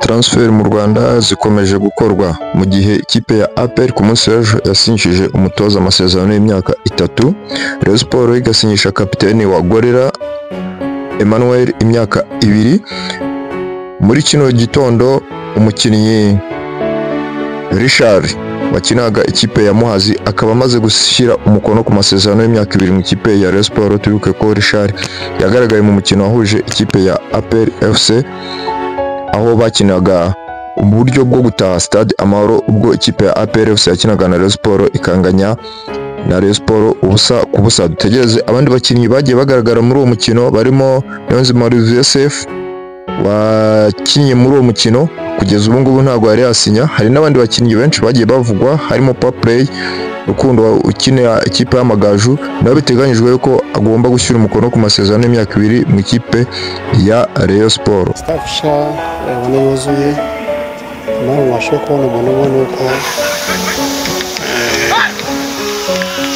transfer mu Rwanda zikomeje gukorwa mu gihe ikipe ya APR ku munsi w'ejo yasinyishije umutoza amasezerano y'imyaka itatu Rayon Sports igasinyisha kapiteni wa Gorera Emmanuel imyaka ibiri muri kino gitondo umukinnyi Richard wakinaga ikipe ya Muhazi akaba amaze gushyira umukono ku masezerano y'imyaka ibiri mu ikipe ya Rayon Sports turibuke ko Richard yagaragaye mu mukino wahuje ikipe ya APR FC aho bakinaga uburyo bwo gutaha stade amahoro ubwo ikipe ya APR FC yakinaga na Rayon Sports ikanganya na Rayon Sports ubusa ku busa dutegereze abandi bakinnyi bagiye bagaragara muri uwo mukino barimo Niyonzima Olivier Sefu wakinnye muri uwo mukino kugeza ubu ngubu ntabwo yari yasinya hari n'abandi bakinnyi benshi bagiye bavugwa harimo Paplay Rukundo ukinira ikipe y'Amagaju nawe biteganyijwe ko agomba gushyira umukono ku masezerano y'imyaka ibiri mu ikipe ya Rayon Sports staff sha ubona yuzuye nawe wabasha kubona umuntu ubona uko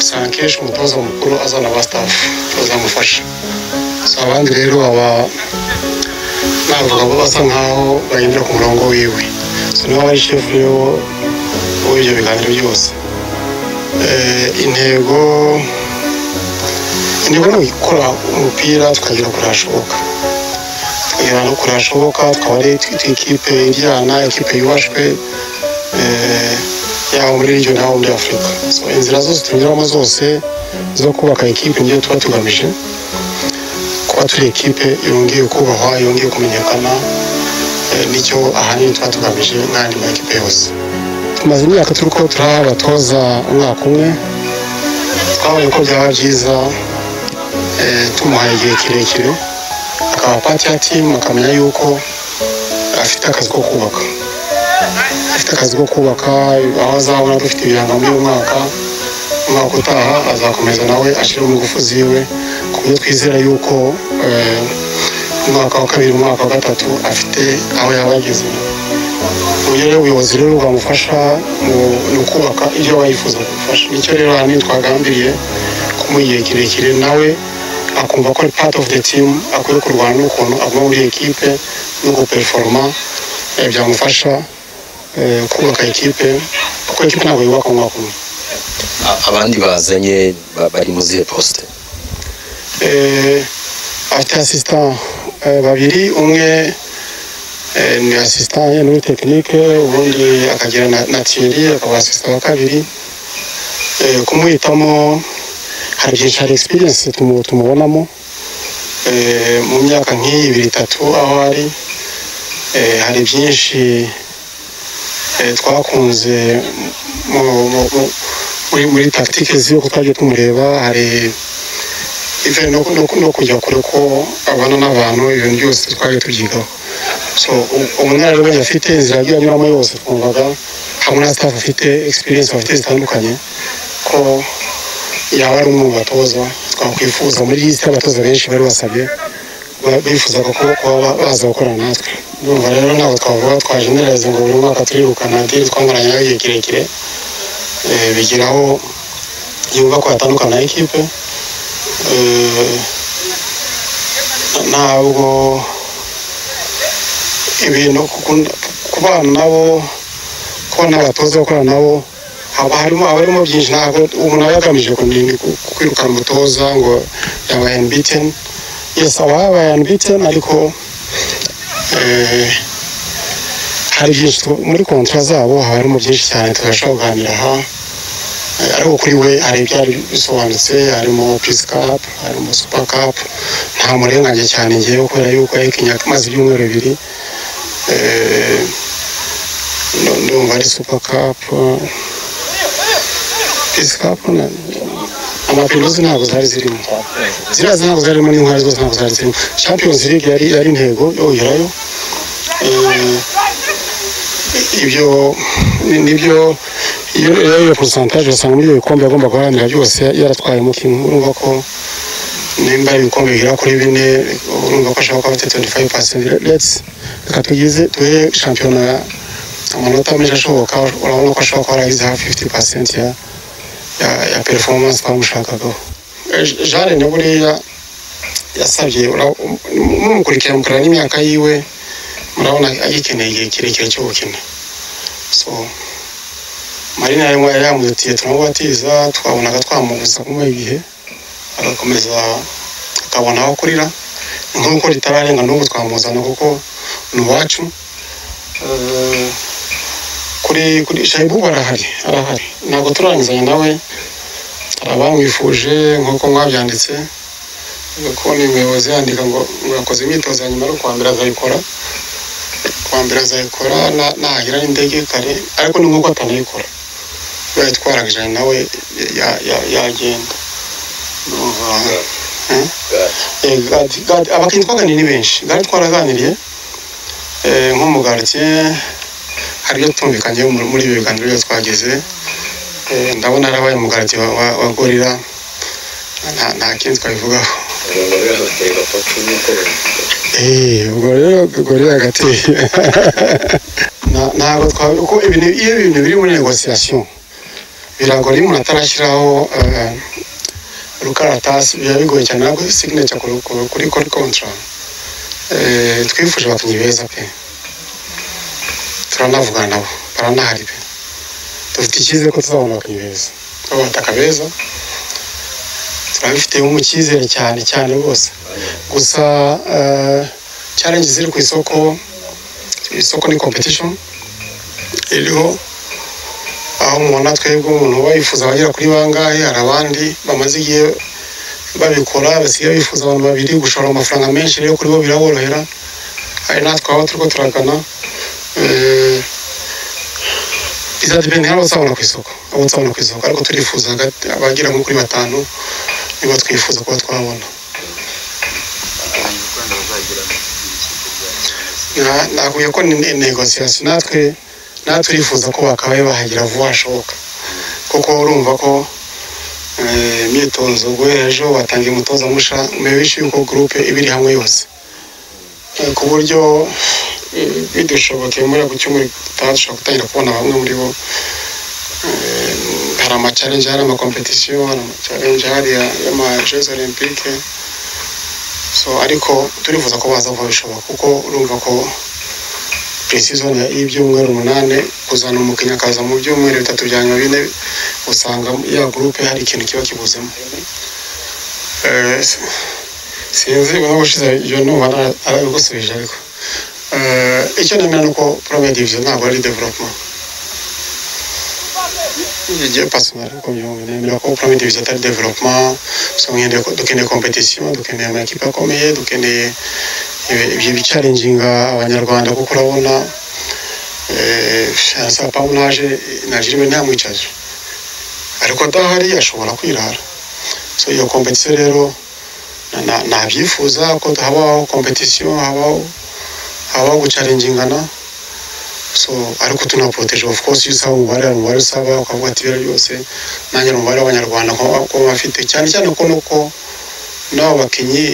si akenshi umutoza mukuru azana aba staff bazamufasha si abandi rero aba navuga ngo basa nkaho bagendera ku murongo wiwe si nawe ari shefu y'uwo w'ibyo biganiro byose Eh, intego intego ni ugukora umupira tukagera kure hashoboka tukagera no kure hashoboka tukaba ari ikipe ijyana ikipe yubashwe eh, yaba muri iryo n'abo muri afurika so inzira zose tunyuramo zose zo kubaka ikipe niyo tuba tugamije kuba turi ikipe yongeye kubahwa yongeye kumenyekana eh, nicyo ahanini tuba tugamije n'andi makipe yose tumaze imyaka turi ko turaha abatoza umwaka umwe twabonye ko byaba byiza eh, tumuhaye igihe kirekire akaba pati ya timu akamenya yuko afite akazi ko kubaka afite akazi ko kubaka aho azabona dufite ibirango muri uyu mwaka umwaka utaha azakomeza nawe ashyiramo ingufu ziwe ku buryo twizera yuko eh, umwaka wa kabiri umwaka wa gatatu afite aho yaba yageze uburyo rero ubuyobozi rero bwamufasha mu- mu kubaka ibyo aba yifuza gufasha nicyo rero ahanini twagambiriye kumuha igihe kirekire nawe akumva ko ari part of the team akwiye kurwana n'ukuntu aguma muri ekipe no guperforoma eh, byamufasha eh, kubaka ekipe kuko ekipe ntabwo yubaka mu mwaka umwe A- abandi bazanye ba- bari mu zihe posite Eh, afite asisita babiri umwe eh, ni asisita ye muri tekinike ubundi akagira na- na tiyeri akaba asisita wa kabiri Eh, kumuhitamo hari byinshi hari egisperiyensi tumubonamo Eh, mu myaka nk'iyi ibiri itatu aho ari eh, hari byinshi eh, twakunze mu- mu- mu- muri- muri tagitike ziwe ko twagiye tumureba hari ive no, no, no kujya kure ko abana n'abantu ibintu byose twaje tubyigaho so u- ubunararibonye afite inzira yagiye anyuramo yose twumvaga hamwe na staff afite experience bafite zitandukanye ko yaba ari umwe mu batoza twakwifuza muri iyi si abatoza benshi bari basabye ba- bifuzaga ko kuba ba- baza gukorana natwe urumva rero ntabwo twavuga twajeneralize ngo buri mwaka turirukana diri twamaranye nawe igihe kirekire Eh, bigeraho yumva ko yatandukana na ekipe Eh, ntabwo ibintu kukunda- kubana nabo kubona abatoza gukorana nabo haba harimo haba harimo byinshi ntabwo umuntu aba yagamije kunini ku- kwirukana umutoza ngo yabaye unbeaten yes aba yabaye unbeaten ariko eh, hari byinshi tu- muri kontra zabo haba harimo byinshi cyane tudashobora kuganira aha ariko kuri we hari ibyari bisobanutse harimo pisi kapu harimo supa kapu nta murenganya cyane ngewe kubera yuko yayikinnye amaze ibyumweru bibiri Eh, nu- ndumva ari supa kapu pisi kapu amapinuzi ntabwo zari zirimo ziriya ntabwo zarimo n'inkwari zose ntabwo zari zirimo champions league yari yari intego yoyerayo ibyo ni- nibyo iyo rero iyo porosantaje usanga muri ibyo bikombe agomba guharanira byose yaratwayemo kimwe urumva ko nimba ari ibikombe bigera kuri bine urumva ko ashobora kuba afite 25 pasenti let's reka tugize tuhe shampiyona amanota menshi ashoboka urabona ko ashobora kuba yaragize hafi 50 pasenti ya ya, ya performance twamushakagaho Eh, Jeanne na buriya yasabye ura- um- um- umukurikiye amukorera n'imyaka yiwe murabona agikeneye igihe kirekire cyo gukina so marina yarimo yari yamuzitiye turamubatiza twabonaga twamubuza kumuha igihe agakomeza akabona aho kurira nk'uko ritararenga n'ubu twamuzana kuko ni uwacu Eh, kuri kuri shayibu arahari arahari ntabwo turarangizanya nawe hari abamwifuje nk'uko mwabyanditse kubona umuyobozi yandika ngo ngo yakoze imyitozo ya nyuma yo kwambira azayikora kwambira azayikora na- nahira n'indege kare ariko ni nk'uko atanayikora kubera yitwaragije nawe ya- ya- yagenda Ndumva, eh? Eh, Gadi- Gadi- abakinnyi twaganiriye ni benshi gari twaraganiriye eh, nko mu garitiye hari ibyo twumvikanyeho muri muri ibi biganiro byose twagize Eh, ndabona harabaye umugati wa, wa, wa gorira nta, nta kindi twabivugaho Eh, ubwo rero gorira hagati Na- ntabwo twabi kuko ibintu iyo ibintu biri muri negosiyasiyo biragora iyo umuntu atarashyiraho eh, rukaratasi biba bigoye cyane ntabwo signature kuri kuri- kuri kuri kontra twifuje abakinnyi beza pe turanavugana nabo baranahari pe dufite icyizere ko tuzabona abakinnyi beza babataka beza turabifitemo icyizere cyane cyane rwose gusa challenge ziri ku isoko isoko ni competition iriho aho mubona twebwe umuntu uba yifuza abagera kuri bangahe hari abandi bamaze igihe babikora basigaye bifuza abantu babiri gushora amafaranga menshi rero kuri bo biraborohera hari natwe aho turiko turagana Eh, bizadepende hari abazabona ku isoko abo nzabona ku isoko ariko turifuza hagati- abagera nko kuri batanu nibo twifuza kuba twabona Na- nakubwiye ko ni negosiyasiyo natwe natwe turifuza ko bakabaye bahagera vuba hashoboka kuko urumva ko eh, imyitozo guhera ejo batangiye umutoza musha mubishe yuko gurupe iba iri hamwe yose Eh, ku buryo eh, bidushobokeye muri ako cyumweru dutaha dushobora gutangira kubona bamwe muri bo Eh, hari amachallenje hari amakompetisiyo hari amachallenje hari ya- y'amajezi olympique so ariko turifuza ko baza kuba bishobora kuko urumva ko precision y'ibyumweru umunani kuzana umukinnyi akaza mu byumweru bitatu bya nyuma bine usanga ya gurupe hari ikintu kiba kibuzemo Eh, si- sinzi ubona gushize iyo numva nta- arabigusubije ariko Eh, icyo nemera ni uko premier division ntabwo ari development igihe pasonari uko byumva nemera ko premier division atari development gusa mwende dukeneye competition dukeneye amakipe akomeye dukeneye ibi- ibyo bicarenginga abanyarwanda kuko urabona sapamu naje najirime ntamwicaje ariko adahari ashobora kwirara so iyo competition rero na- na- nabyifuza ko habaho competition habaho habaho gucarengingana so ariko tunaproteje of course iyo usaba umubare hari umubare usaba ukavuga ati ibiro byose nanjye ni umubare w'abanyarwanda ko- ko bafite cyane cyane ko nuko n'abo bakinnyi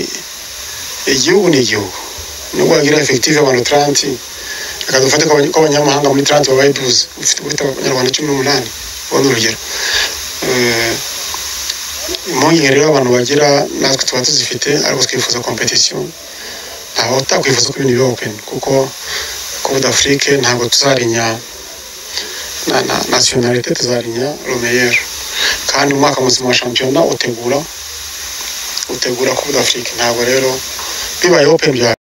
igihugu ni igihugu nubwo bagira efektive abantu taranti reka dufate ko abany- ko abanyamahanga muri taranti babaye duze ufite guhita abanyarwanda cumi n'umunani ubona urugero Eh, impungenge rero abantu bagira natwe tuba tuzifite ariko twifuza competition ntawe utakwifuza ko ibintu biba open kuko kuvuga afurike ntabwo tuzarinya na na nasiyonalite tuzarinya romeyeri kandi umwaka muzima wa shampiyona utegura utegura kuvuga afurike ntabwo rero bibaye open bya